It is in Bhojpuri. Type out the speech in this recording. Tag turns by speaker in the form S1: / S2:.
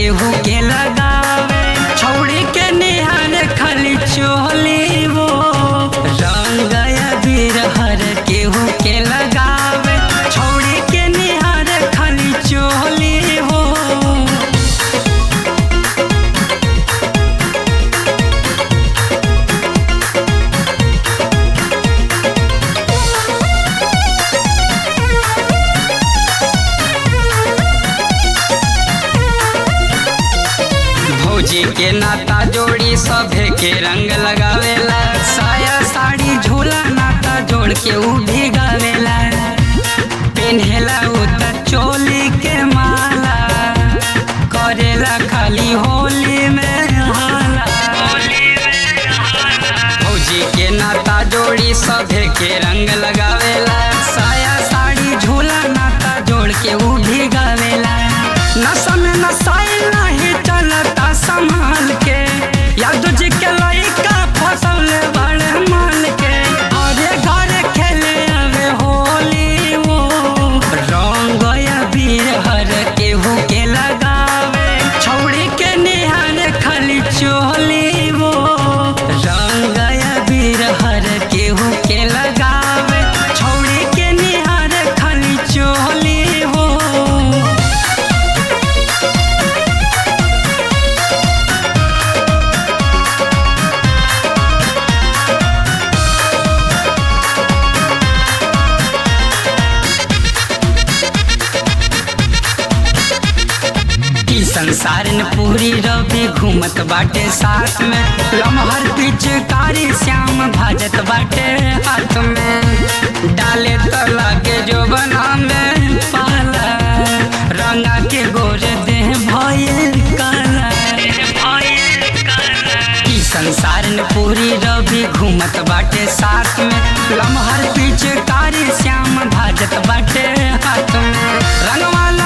S1: केहू के लगावे छौड़ी के निहार खाली चोली वो रंग अबीर हर केहू के लगावे छौड़ी के निहार खाली चोली हो भौजी के नाता जोड़ी सभे के रंग लगावेला साया साड़ी झोला नाता जोड़ के उ भी गावेला पेन्हेला उ त चोली के माला करेला खाली होली में हाला भौजी के नाता जोड़ी सभे के रंग लगावेला साया साड़ी झोला नाता जोड़ के उ भी गावेला नशा में नशाई नहीं चलता संभाल के यादव जी के लइका फसल बड़े मान के अरे घरे खेले आवे होली वो रंग अबीर हर केहू के लगावे छौड़ी के निहार खाली चोली वो रंग अबीर हर केहू के लगावे छौड़ी के निहार खाली चोली हो ई संसार न पूरी रवि घूमत बाटे साथ में लमहर पिचकारी श्याम भाजत बाटे हाथ में डाले तो लागे जो बना में पाला रंगा के गोरे देह भइल काला ई संसार न पूरी रवि घूमत बाटे साथ में लमहर पिचकारी श्याम भाजत बाटे हाथ में रंगवाला